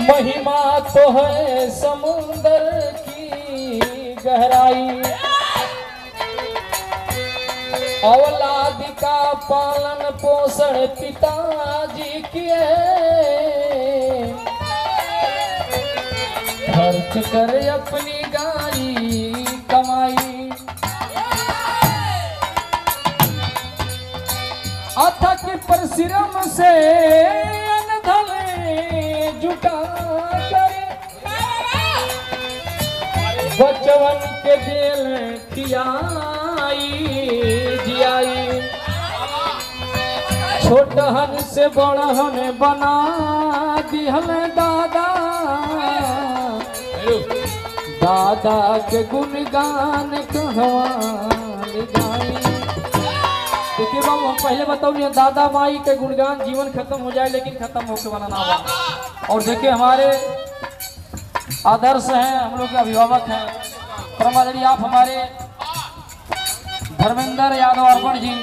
महिमा तो है समुंदर की गहराई औलाद का पालन पोषण पिताजी किए खर्च कर अपनी गाड़ी कमाई अथक परिश्रम से धन जुटा कर बचवन के दिल खियाई जियाई छोटहन से बड़हन बना दिहल दादा दादा के गुणगान कहवा ले जाई देखिए बाबू हम पहले बताओ दादा माई के गुणगान जीवन खत्म हो जाए लेकिन खत्म होके वाला ना बा और देखिए हमारे आदर्श हैं हम लोग के अभिभावक हैं परमादरी आप हमारे धर्मेंद्र यादव अर्पण जी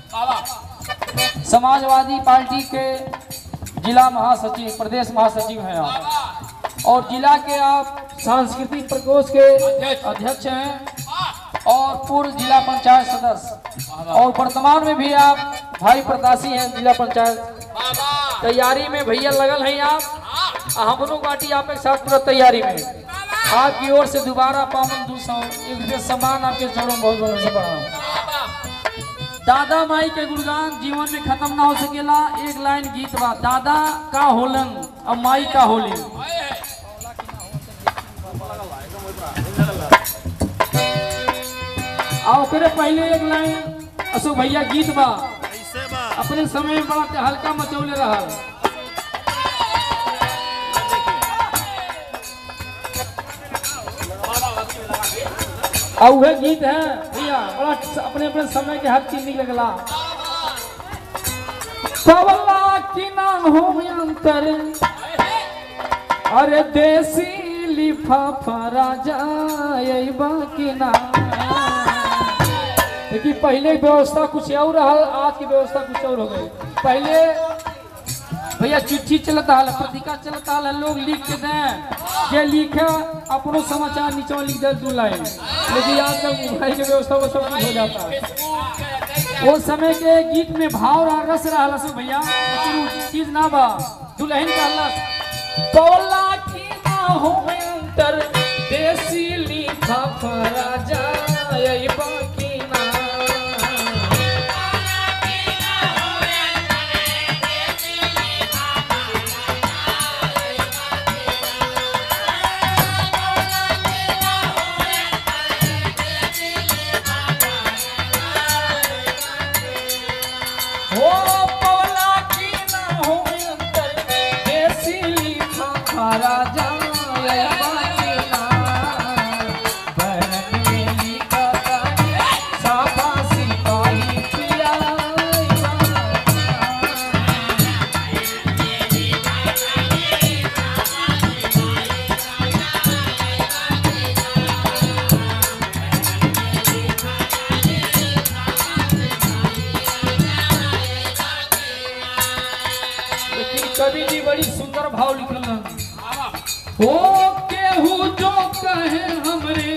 समाजवादी पार्टी के जिला महासचिव प्रदेश महासचिव हैं आप और जिला के आप सांस्कृतिक प्रकोष्ठ के अध्यक्ष हैं और पूर्व जिला पंचायत सदस्य और वर्तमान में भी आप भाई प्रतासी हैं जिला पंचायत तैयारी में भैया लगल हैं आप आ हमरो बाटी आप एक साथ पूरा तैयारी में आपकी ओर से दोबारा पावन दू सौ एक विशेष सम्मान आपके चरणों में बहुत बहुत से बढ़ा दादा माई के गुणगान जीवन में खत्म ना हो सकेला एक लाइन गीत बा दादा का होलन और माई का होली आ ओकरे पहले एक लाइन अशोक भैया गीत बा कैसे बा अपने समय में बड़ा हल्का मचौले रहा और वह गीत है भैया बड़ा अपने अपने समय के हर चीज निकला पवला की नाम हो अंतर अरे देसी लिफाफा राजा यही बाकी ना देखिए पहले व्यवस्था कुछ और रहा आज की व्यवस्था कुछ और हो गई पहले भैया चिट्ठी चलता है पत्रिका चलता है लोग लिख के दें जे लिखे अपनो समाचार नीचे लिख दे दू लाइन लेकिन आजकल मोबाइल की व्यवस्था वो सब कुछ हो जाता है वो समय के गीत में भाव रहा रस रहा सब भैया लेकिन वो चीज ना बा दुल्हन का लस पौला की ना हो अंतर देसी लिखा राजा यही बाकी ना हो पवला की ना हो अंतर देसी लिखा खारा जा बाकी ना बहन में लिखा तानी साबा सिपाही पिया लेकिन कवि जी बड़ी सुंदर भाव लिखल हो केहू जो कहे हमरे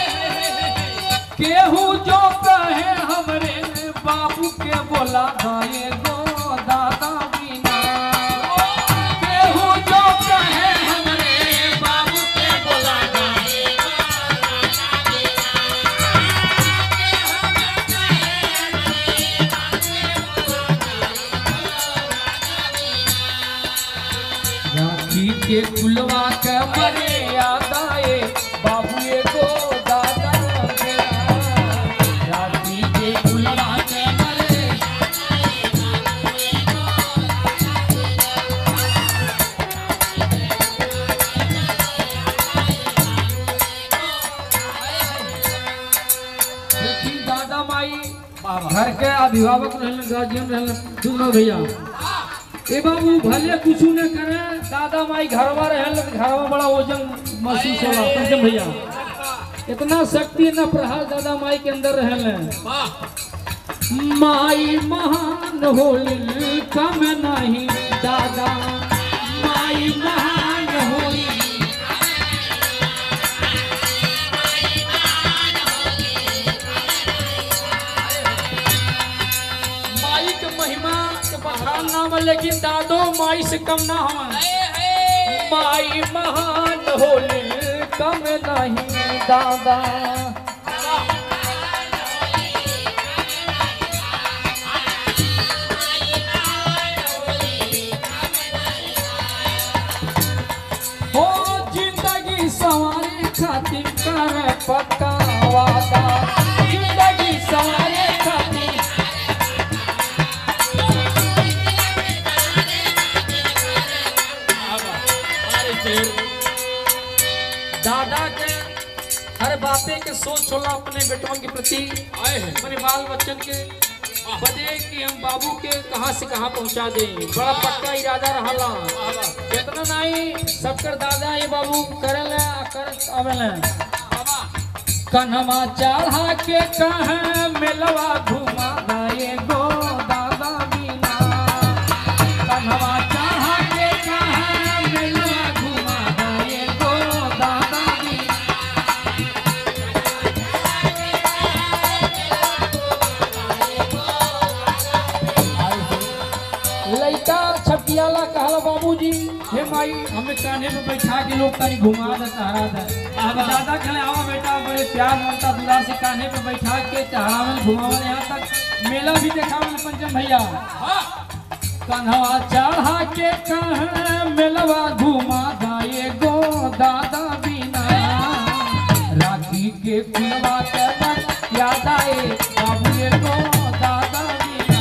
केहू जो कहे हमरे बाबू के बोला भाई गो दादा बिना केहू जो कहे हमरे बाबू के बोला राखी के फुलवा के मरे आदाए बाबू एगो दादा मेरा। राखी के फुलवा के मरे देखी दादा माई घर के अभिभावक रहलन गार्जियन रहलन सुनो भैया ए बाबू भले कुछ न करे दादा माई घरवा रहल घरवा बड़ा वजन महसूस होला पंचम भैया इतना शक्ति न प्रहार दादा माई के अंदर रहल माई महान होली कम नहीं दादा माई महान हो दादो माई से कम ना हम माई महान होले कम नहीं दादा हो जिंदगी सवारे खातिर कर पक्का वादा जिंदगी सवारे खातिर दादा के हर बापे के सोच होला अपने बेटवन के प्रति आए हैं अपने बाल बच्चन के बदे कि हम बाबू के कहाँ से कहाँ पहुँचा दें बड़ा पक्का इरादा रहला इतना नहीं सबकर दादा ये बाबू करल कर आवेल कन्हवा चढ़ा के कहाँ मेलवा घुमा दाए गो दादा बिना कन्हवा चढ़ा के कहाँ मेलवा घुमा दाए गो दादा बिना लड़का छपियाला कहला बाबूजी हे माई हमें कान्हे पे बैठा के लोग तारी घुमा दे सहारा दे अब दादा कहले आवा बेटा बड़े प्यार ममता दुलार से कान्हे पे बैठा के चढ़ावन घुमावन यहाँ तक मेला भी देखावन पंचम भैया कन्हवा चढ़ा के कहाँ मेलवा घुमा दाए गो दादा बिना राखी के फुलवा के बन याद आए बाबू ये गो दादा बिना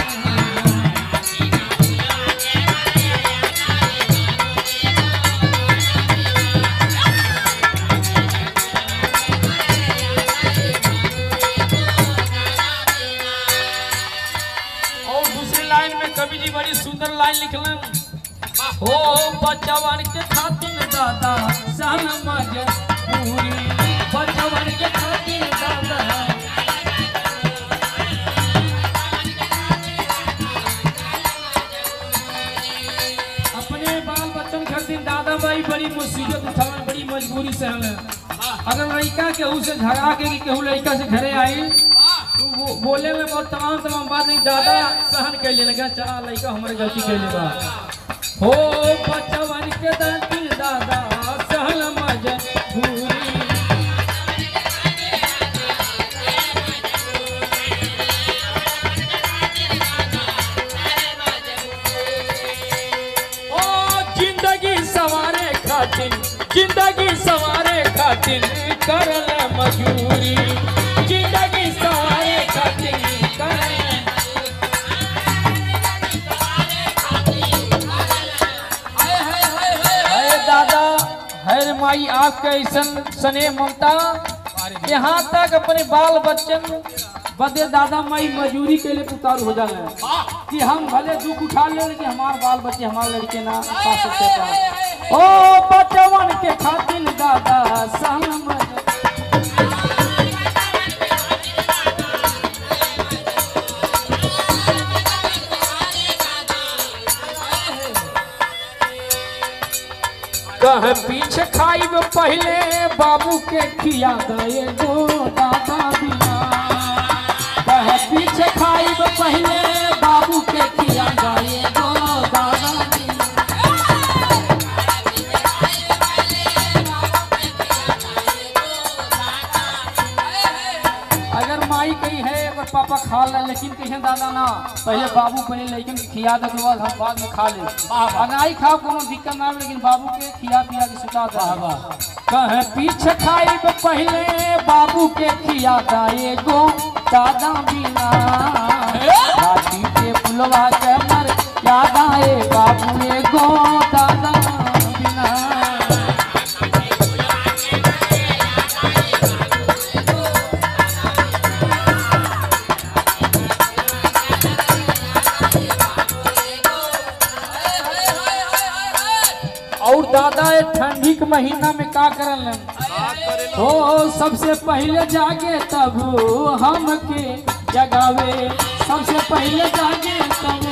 और दूसरी लाइन में कवि जी बड़ी सुंदर लाइन लिखलन हो बचवन के खातिर दादा सन मजबूरी बचवन के खातिर दादा अपने बाल बच्चन खातिर दादा भाई बड़ी मुसीबत उठावन बड़ी मजबूरी से हमें अगर लड़का केहू से झगड़ा के कि केहू लड़का से घरे आई तो वो बोले में बहुत तमाम तमाम बात नहीं दादा सहन कर लेने का चला लड़का हमारे गलती कर लेगा हो बचवन के दिल दादा सहन मजबूरी ओ जिंदगी सवारे खातिर जिंदगी सवारे खातिर करल मजूरी जिंदगी सवारे खातिर करल अरे दादा हर माई आपके ऐसन स्नेह ममता यहाँ तक अपने बाल बच्चन बदे दादा माई मजूरी के लिए पुकार हो जाला कि हम भले दुख उठा ले लेकिन हमारे बाल बच्चे हमारे लड़के ना खा सकते का ओ बचवन के खातिर दादा सहन कह पीछे खाइब पहले बाबू के खिया गए गो दादा बिना कह पीछे खाइब पहले बाबू के खिया गए गो दादा बिना अगर माई कही है अगर पापा खा ले लेकिन कहीं दादा ना पहले बाबू पहले लेकिन के खिया दे के बाद हम बाद में खा ले अगर आई खाओ कोनो दिक्कत ना हो, लेकिन बाबू के खिया पिया के सुता दे कहे पीछे खाई पहले बाबू के खिया दाए गो दादा बिना राती के फुलवा के मर याद आए बाबू ए गो दादा बिना और दादा ये ठंडी के महीना में का करल हो सबसे पहले जागे तब हमके जगावे सबसे पहले जागे तब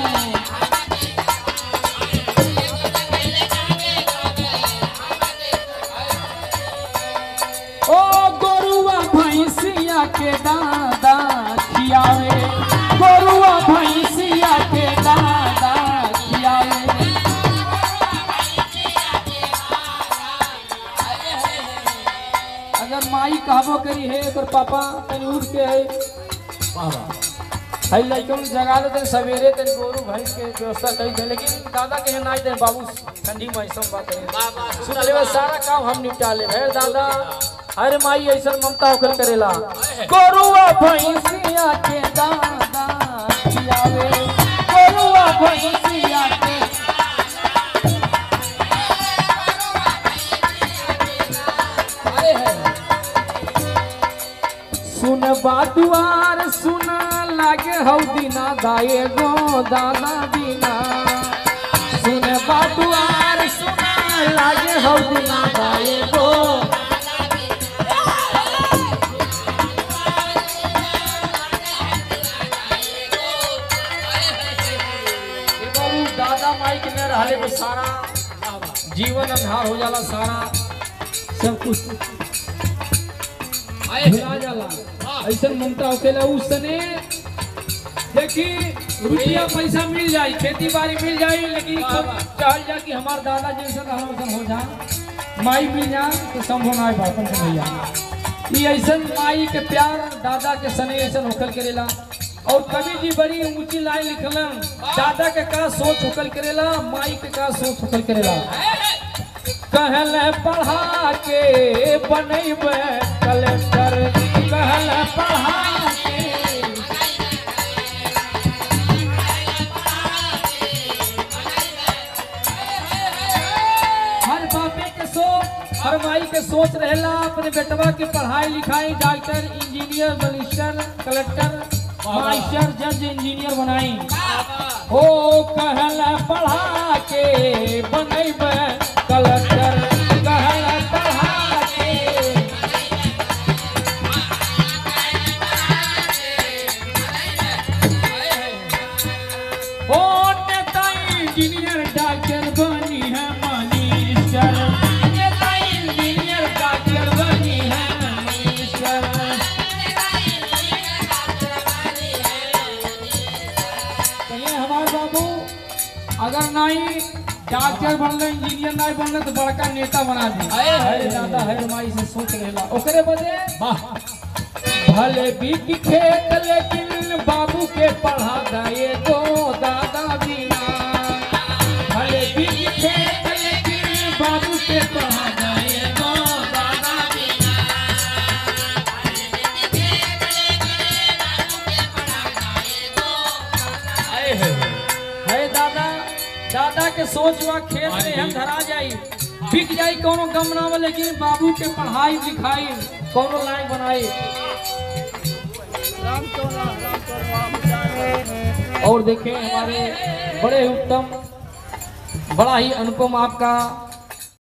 ओ गोरुआ भैंसिया के दादा खियावे गोरुआ भैंसिया के दादा खियावे माई कहबो करी है एकर पापा तनी उठ के है है लइकन जगा दे तनी सवेरे तनी गोरू भैंस के व्यवस्था करी दे लेकिन दादा के ना दे बाबू ठंडी में ऐसा बात है सुन ले सारा काम हम निपटा ले है दादा अरे माई ऐसा ममता होकर करेला गोरुआ भैंसिया के दादा खियावे गोरुआ भैंसिया के आए है सुन बाटुआर सुन लागे हौ दिना दाए गो दादा बिना सुन बाटुआर सुन लागे हौ दिना दाए गो ए बाबू दादा माई के न रहले पे सारा जीवन अंधार हो जाला सारा सब कुछ भुला जाला ऐसा ममता होकेला उस सने देखी रुपया पैसा मिल जाई खेती बाड़ी मिल जाई लेकिन चाहल जा कि हमार दादा जैसा रहन वैसन हो जा माई मिल जा तो संभव ना है बापन के भैया ये ऐसा माई के प्यार दादा के सने ऐसा होकल करेला और कवि जी बड़ी ऊंची लाइन लिखलन दादा के का सोच होकल करेला माई के का सोच होकल करेला कहल पढ़ा के बनैब कलेक्टर कहल पढ़ा के हर बापे के सोच हर माई के सोच रहेला अपने बेटवा के पढ़ाई लिखाई doctor engineer minister collector master जज इंजीनियर बनाई हो कहल पढ़ा के बनैब कलेक्टर कहल पढ़ा के ओ नेता इंजीनियर डॉक्टर बनी है मिनिस्टर नेता इंजीनियर डॉक्टर बनी है मिनिस्टर कहिए हमारे बाबू अगर नहीं डॉक्टर बनले इंजीनियर नहीं बनले तो बड़का नेता बना दी हाय, हाय, अरे दादा है माई से सोच लेला ओकरे बदे भले बिक खेत लेकिन बाबू के पढ़ा गए तो दादा बिना भले बिक खेत लेकिन बाबू के पढ़ा गए तो दादा बिना है दादा दादा के सोच बा खेत में हम धरा जाई बिक जाई कोनो गम ना हो लेकिन बाबू के पढ़ाई लिखाई कोनो लाइन बनाई और देखें हमारे बड़े उत्तम बड़ा ही अनुपम आपका